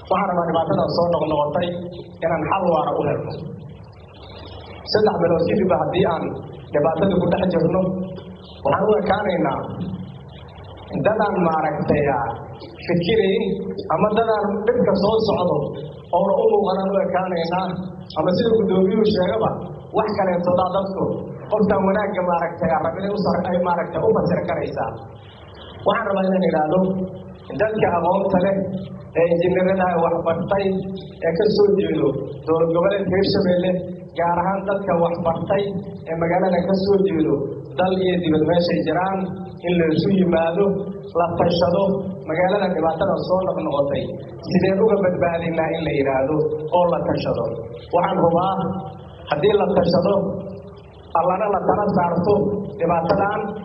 waxaan rabaa dhibaatadan soo noqnoqotay inaan xal waara u helno saddex bilood kadibba haddii aan dhibaatada ku dhex jirno waxaan u ekaanaynaa dadaan maaragtay fikirayn ama dadaan dhibka soo socdo oona u muuqanaan u ekaanaynaa ama sida guddoomiyuhu sheegaba wax kaleetodaa dadku qoftaan wanaagga maaragtay rabinay ay maaragtay u fasir karaysaa waxaan rabaa inaan idhaahdo dadka aqoonta leh ee injineerada waxbartay ee ka soo jeedo dowlad goboleedka hirshabeelle gaar ahaan dadka waxbartay ee magaalada ka soo jeedo dal iyo dibad meeshay jiraan in laysu yimaado la tashado magaalada dhibaatada soo noqnoqotay sideen uga badbaadinaa in la yidhaahdo oo la tashado waxaan hubaa haddii la tashado allana la tala saarto dhibaatadan